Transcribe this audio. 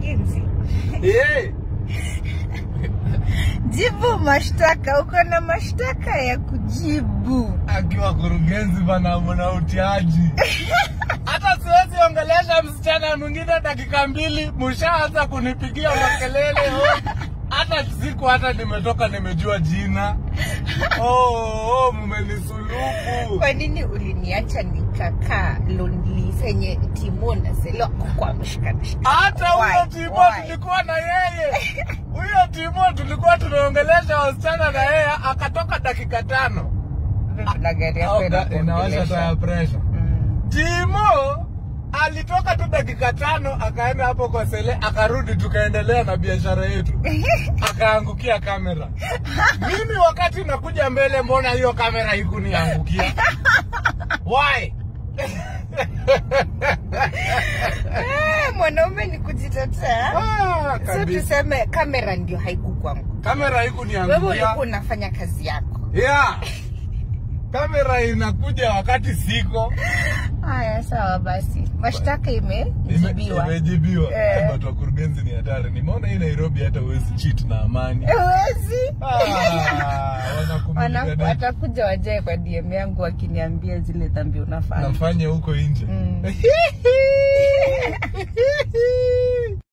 mkurugenzi Eh, jibu mashtaka uko na mashtaka ya kujibu akiwa kurugenzi bana mna utiaji. Hata siwezi ongelesha msichana mwingine dakika mbili, mshaanza kunipigia makelele. oh. Hata siku hata nimetoka nimejua jina. Oh, oh mmenisulubu. kwa nini uliniacha nikakaa lonely senye timo na selo kwa mshikanisha Hata huyo Why? Timo Why? tulikuwa na yeye, huyo Timo tulikuwa tunaongelesha wasichana na yeye, akatoka dakika tano. na gari yako Au ga- inawasha taya inakuongelesha pressure. Mm. Timo alitoka tu dakika tano akaenda hapo kwa sele akarudi, tukaendelea na biashara yetu, akaangukia kamera. Mimi wakati nakuja mbele, mbona hiyo kamera ikuniangukia? Why? Eh, mwanaume ni kujitetea Ah, so kabisa. tuseme kamera ndio haikukwangu Kamera wewe haikuniangukia. ulikuwa unafanya kazi yako Yeah. Kamera inakuja wakati siko. haya sawa basi mashtaka Ime- imejibiwa Imejibiwa. Eh. Watu wa kurugenzi ni hatari. Nimeona hii Nairobi hata huwezi cheat na amani. Huwezi. Ah, wanakumulika Wana- dai. watakuja wajae kwa DM yangu wakiniambia zile dhambi unafanya nafanya huko nje Mm.